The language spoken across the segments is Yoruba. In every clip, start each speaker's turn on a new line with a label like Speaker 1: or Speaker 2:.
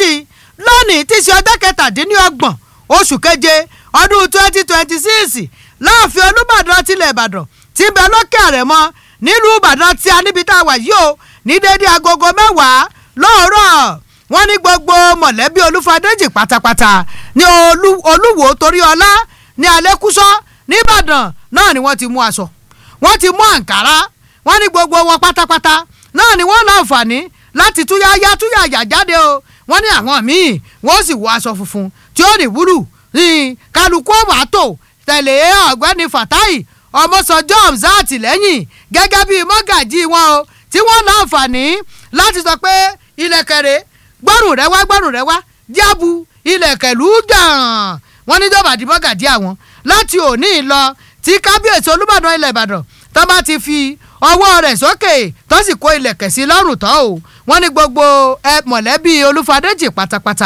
Speaker 1: méjì lónìí tí í ṣe ọjọ́ kẹtàdínlọ́gbọ̀n oṣù keje ọdún twenty twenty six láàfin olùbàdàn tilẹ̀ ìbàdàn tí ń bẹ lókè àrẹ̀mọ nílùú ìbàdàn tí a níbi tá a wà yìí o ní déédéé agogo mẹ́wàá lóòrọ̀ wọ́n ní gbogbo mọ̀lẹ́bí olúfadéjì pátápátá ní olúwo torí ọlá ní alẹ́kúsọ́ nìbàdàn náà ni wọ́n ti mú aṣọ wọ́n ti mú àǹkárá wọ́n ní gbogbo wọn pátápátá náà ni wọ́n láǹfààní láti túyáyá túyàyà jáde o wọ́n ní àwọn míì wọ́n sì wọ aṣọ funfun tí ó ní wúrù ní kálukú ọ̀màtò tẹ̀lé ọ̀gbẹ́ni fatai ọmọsànjọ́ hamzat lẹ́yìn gẹ́gẹ́ bíi mọ́gàjì wọn o tí wọ́n láǹfààní láti sọ pé ilẹ̀kẹ̀rẹ̀ gbọ́rùn rẹ wá gbọ́rùn rẹ wá jábu ilẹ̀kẹ̀lú jàn wọ́n ní jọba àdìbò gàdí àwọn láti òní lọ tí kábíyèsí olúbàdàn ilẹ̀ ìbàdàn tó bá ti fi ọwọ́ rẹ̀ sókè tó sì kó ilẹ̀kẹ̀ sí lọ́rùn tán o wọ́n ní gbogbo ẹ mọ̀lẹ́bí olúfadéjì pátápátá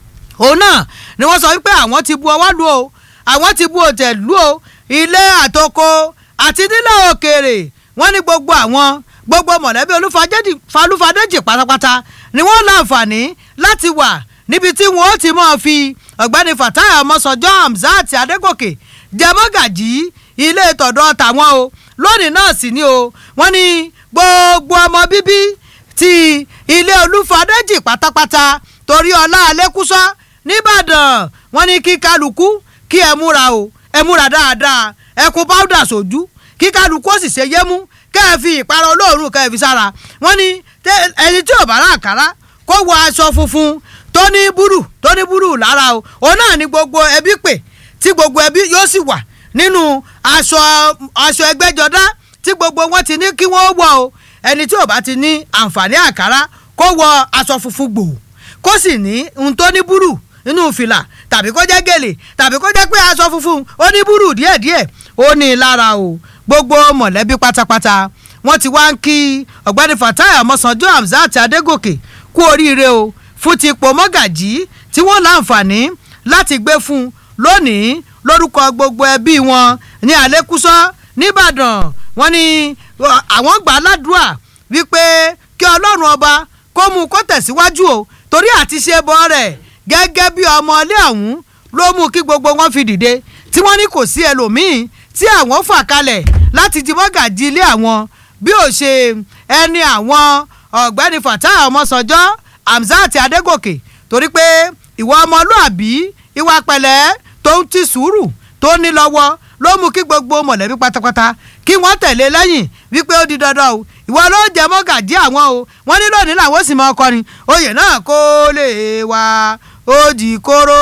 Speaker 1: òun náà ni wọ́n sọ wípé àwọn ti bu ọwọ́ lu o àwọn ti bu òtẹ̀ lu o ilé àtoko àti nílẹ̀ òkèèrè wọ́n ní gbogbo àwọn gbogbo mọ̀lẹ́bí olúfadéjì pátápátá ni wọ́n láǹfààní láti wà níbi tí wọ́n ti máa fi ọ̀gbẹ́ni fatai ọmọsọjọ́ hamzat adégòkè jẹmọ́gàjì ilé tọ̀dọ̀ tàwọn o lónìí náà sì ni o wọ́n ní gbogbo ọmọ bíbí ti ilé olúfadéjì pátápátá torí ọlá alẹ́kúsọ́ nìbàdàn wọ́n ní kí kálukú kí ẹ múra o ẹ múra dáadáa ẹ kó páúdà sójú kí kálukú ó sì ṣe yémú kẹ́ ẹ fi ìpara olóòórùn kẹ́ ẹ fi sára wọ́n ní ẹni tí ò bá rà àkàrà kó wọ aṣọ funfun tó ní búrú tó ní búrú lára o òun náà ni gbogbo ẹbí pè tí gbogbo ẹbí yóò sì wà nínú aṣọ aṣọ ẹgbẹ́jọdá tí gbogbo wọn ti ní kí wọ́n wọ o ẹni tí ò bá ti ní àǹfààní àkàrà kó wọ aṣọ funfun gbòò kó sì ní ohun tó ní búrú nínú fìlà tàbí kó jẹ́ gèlè tàbí kó jẹ́ pé aṣọ funfun ó ní búrú díẹ̀díẹ̀ ó ní lára o gbogbo mọ̀lẹ́bí pátápátá wọ́n ti wá ń kí ọ̀gbẹ́ni fatai ọmọsànjọ́ hamzat adégòkè kú oríire o fún ti ipò mọ́gàjí tí wọ́n láǹfààní láti gbé fún un lónìí lórúkọ gbogbo ẹbí wọn ní àlékúsọ́ nìbàdàn wọ́n ní àwọn gbà á ládùúà wípé kí ọlọ́run ọba kó mú kó tẹ̀síwájú o torí àti ṣe bọ́ rẹ̀ gẹ́gẹ́ bí ọmọ ilé ọ̀hún ló mú kí gbogbo wọn fi dìde tí wọ́n ní kò sí ẹlòmíín tí àwọn fà kalẹ̀ láti di mọ́gàjí ilé àwọn bí ó ṣe ẹni àwọn ọ̀gbẹ́ni fatai ọmọsànjọ́ hamzat adégòkè torí pé ìwà ọmọlúàbí ìwà pẹ̀lẹ́ tó ń ti sùúrù tó ní lọ́wọ́ ló mú kí gbogbo mọ̀lẹ́bí pátápátá kí wọ́n tẹ̀lé lẹ́yìn wípé ó di dandan o ìwọ ló jẹ mọ́gàjí àwọn o wọ́n ní lónìí làwọn sì máa kọrin oyè náà kó lè wá ó jì kóró.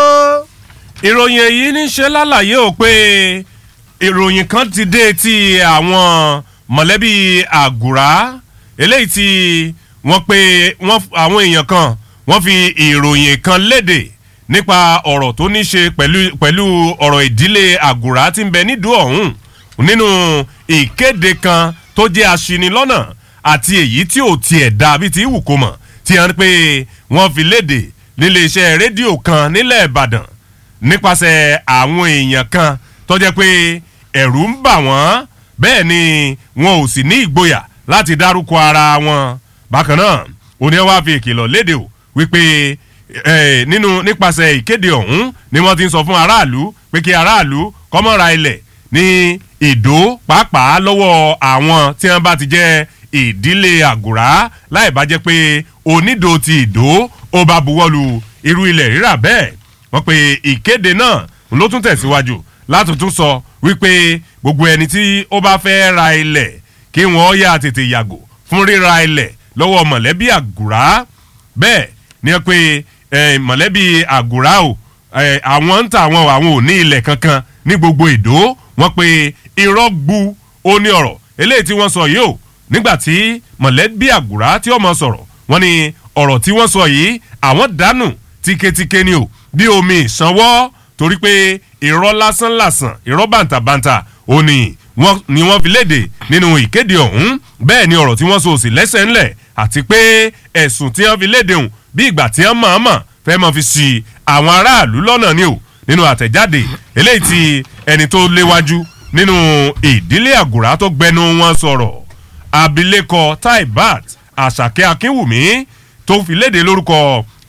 Speaker 2: ìròyìn èyí ní ṣe lálàyé o pé ìròyìn kan ti dé ti àwọn mọ̀lẹ́bí àgùrá eléyìí tí wọ́n pe àwọn èèyàn kan wọ́n fi ìròyìn kan léde nípa ọ̀rọ̀ tó ní ṣe pẹ̀lú ọ̀rọ̀ ìdílé àgùrá tí ń bẹ nídùú ọ̀hún nínú ìkéde kan tó jẹ́ aṣinilọ́nà àti èyí tí ò tiẹ̀ dá bí ti wù kó mọ̀ tí wọ́n pé wọ́n fi léde nílé iṣẹ́ rédíò kan nílẹ̀ ìbàdàn nípasẹ̀ àwọn èèyàn kan tó jẹ́ pé ẹ̀rù ń bà wọ́n bẹ́ẹ̀ ni wọn ò sì ní ìgboyà láti dárúkọ ara wọn bákan náà òní wàá fi ìkìlọ̀ léde o wípé nínú nípasẹ̀ ìkéde ọ̀hún ni wọ́n ti ń sọ fún aráàlú pé kí aráàlú kọ́mọ́ra ilẹ̀ ní ìdó pàápàá lọ́wọ́ àwọn tí wọ́n bá ti jẹ́ ìdílé àgùrá láì bá jẹ́ pé onídò ti ìdó ó bá buwọ́lu irú ilẹ̀ rírà bẹ́ẹ̀ wọ́n pe ìkéde náà ló tún tẹ̀síwájú láti tún sọ wípé gbogbo ẹni tí ó bá fẹ́ ra ilẹ̀ kí wọ́n yà tètè yàgò fún ríra ilẹ̀ lọ́wọ́ mọ̀lẹ́bí àgùrá bẹ́ẹ̀ ni wọ́n pe mọ̀lẹ́bí àgùrá o àwọn ń ta àwọn àwọn ò ní ilẹ̀ kankan ní gbogbo ìdó wọ́n pe irọ́ gbu ó ní ọ̀rọ̀ eléyìí tí wọ́n sọ yìí o nígbà tí mọ̀lẹ́bí àgùrá tí ọmọ sọ̀rọ̀ wọ́n ní ọ̀rọ̀ tí wọ́n sọ yìí àwọn dànù tíketíke ni o bí omi ìsanwó torí pé irọ́ lásán lásán irọ́ bàǹtàbàǹtà ó ní wọ́n ni wọ́n fi léde nínú ìkéde ọ̀hún bẹ́ẹ̀ ni ọ̀rọ̀ tí wọ́n sọ òsì lẹ́sẹ̀ ńlẹ̀ àti pé ẹ̀sùn tí wọ́n fi léde hùn bí ìgbà tí wọ́n mọ̀ọ́mọ̀ fẹ́ mọ̀ fi sí àwọn aráàlú lọ́nà ni o nínú àtẹ̀jáde eléyìí tí ẹni tó léwájú nínú ìdílé àgùrá tó gbẹnu wọn sọ̀rọ̀ abilékọ taibat àṣàkẹ́ akínwùmí tó fi léde lórúkọ